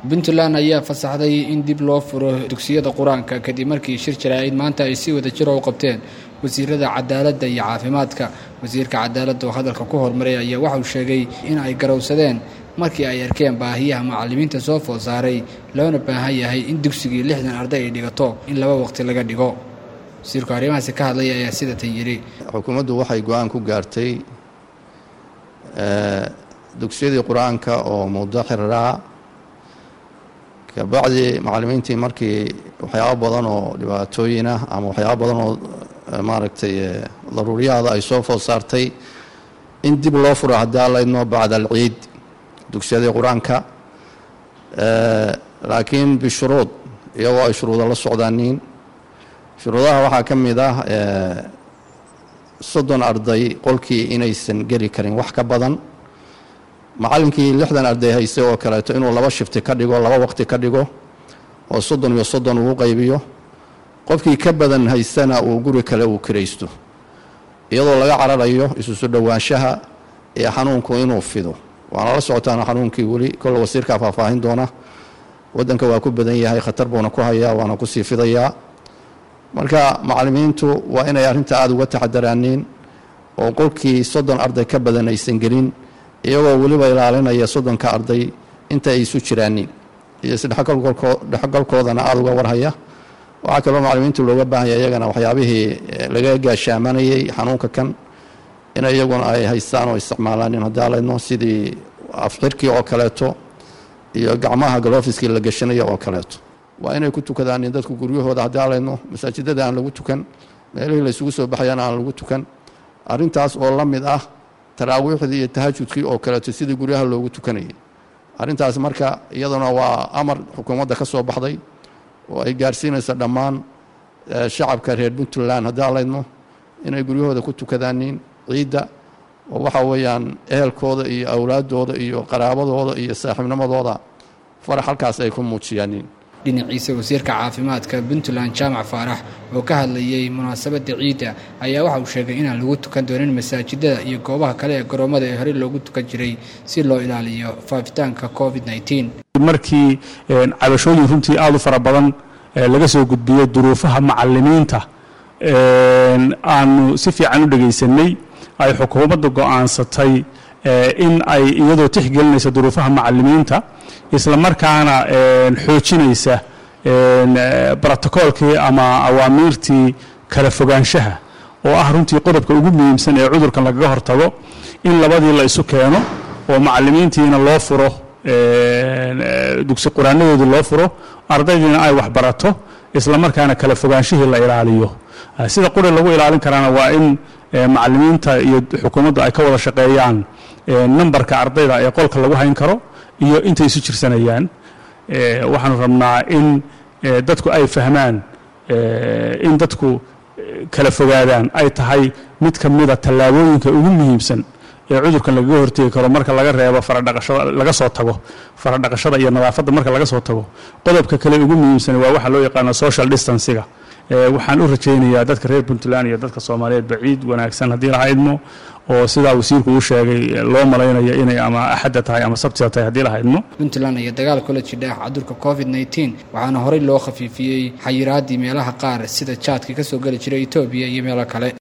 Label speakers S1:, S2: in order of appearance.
S1: puntland ayaa fasaxday in dib loo furo dugsiyada qur-aanka kadib markii shir jaraa'id maanta ay si wada jiro u qabteen wasiirada cadaaladda iyo caafimaadka wasiirka cadaaladda oo hadalka ku hormaray ayaa waxauu sheegay in ay garowsadeen markii ay arkeen baahiyaha macallimiinta soo food saaray loona baahan yahay in dugsigii lixdan arday ay dhigato in laba waqti laga dhigo wasiirku arrimahaasi ka hadlaya ayaa sida tan yidhi
S2: xukuumaddu waxay go-aan ku gaartay dugsiyadii qur-aanka oo muddo xiriraa kabacdi macallimiintii markii waxyaabo badan oo dhibaatooyinah ama waxyaabo badan oo maaragtay daruuriyaada ay soo food saartay in dib loo furo haddii allaydno bacda alciid dugsiyadii qur-aanka laakiin bishuruud iyagoo ay shuruudo la socdaaniin shuruudaha waxaa ka mid ah soddon arday qolkii inaysan geli karin wax ka badan macallinkii lixdan arday haystay oo kaleeto inuu laba shifti ka dhigo laba waqti ka dhigo oo soddon iyo soddon uu qaybiyo qofkii ka badan haystana uu guri kale uu kiraysto iyadoo laga cararayo isusu dhowaanshaha ee xanuunku inuu fido waana la socotaan xanuunkii weli kolle wasiirkaa faahfaahin doona waddanka waa ku badan yahay khatar buuna ku hayaa waana kusii fidayaa marka macallimiintu waa inay arrinta aada uga taxadaraaniin oo qolkii soddon arday ka badan aysan gelin iyagoo weliba ilaalinaya soddonka arday inta ay isu jiraaniin iyo isdhexgalkoodana aada uga warhaya waxaa kaloo macallimiintu looga baahanya iyagana waxyaabihii laga gaashaamanayey xanuunka kan in iyaguna ay haystaan oo isticmaalaanin haddii alaydno sidii afxirkii oo kaleeto iyo gacmaha galofiskii la gashanayo oo kaleeto waa inay ku tukadaanin dadku guryahooda haddii alaydno masaajidada aan lagu tukan meelihii laysugu soo baxayana aan lagu tukan arrintaas oo la mid ah taraawiixdii iyo tahajudkii oo kaleeto sidii guryaha loogu tukanayay arrintaas marka iyaduna waa amar xukuumadda ka soo baxday oo ay gaarsiinaysa dhammaan shacabka reer puntland haddii alaydno inay guryahooda ku tukadaaniin ciidda oo waxa weeyaan ehelkooda iyo awlaadooda iyo qaraabadooda iyo saaxiibnimadooda farax halkaas ay ku muujiyaaniin
S1: dhinaciisa wasiirka caafimaadka puntland jaamac faarax oo ka hadlayey munaasabadda ciidda ayaa waxa uu sheegay inaan lagu tukan doonin masaajidada iyo goobaha kale ee garoomada ee horey loogu tukan jiray si loo ilaaliyo faafitaanka covid
S3: markii cabashooyin runtii aada u fara badan laga soo gudbiyey duruufaha macalimiinta aanu si fiican u dhegaysanay ay xukuumadda go'aansatay in ay iyadoo tixgelinaysa duruufaha macalimiinta isla markaana xoojinaysa brotocoolkii ama awaamiirtii kala fogaanshaha oo ah runtii qodobka ugu muhiimsan ee cudurkan lagaga hortago in labadii la isu keeno oo macalimiintiina loo furo dugsi quraanadoodii loo furo ardaydiina ay waxbarato isla markaana kala fogaanshihii la ilaaliyo sida quri lagu ilaalin karaana waa in macalimiinta iyo xukuumaddu ay ka wada shaqeeyaan nambarka ardayda ee qolka lagu hayn karo iyo intay isu jirsanayaan waxaanu rabnaa in dadku ay fahmaan in dadku kala fogaadaan ay tahay mid ka mida tallaabooyinka ugu muhiimsan ee cudurkan lagaga hortegi karo marka laga reebo faradhaqashada laga soo tago faradhaqashada iyo nadaafadda marka laga soo tago qodobka kale ugu muhiimsan waa waxa loo yaqaano social distanciga waxaan u rajaynayaa dadka reer puntland iyo dadka soomaaliyeed baciid wanaagsan haddii laha idmo oo sidaa wasiirku uu sheegay loo malaynayo inay ama axadda tahay ama sabtida tahay haddii laha idmo
S1: puntland ayaa dagaal kula jidha cudurka covid nteen waxaana horey loo khafiifiyey xayiraadii meelaha qaar sida jaadka ka soo geli jiray etoobiya iyo meelo kale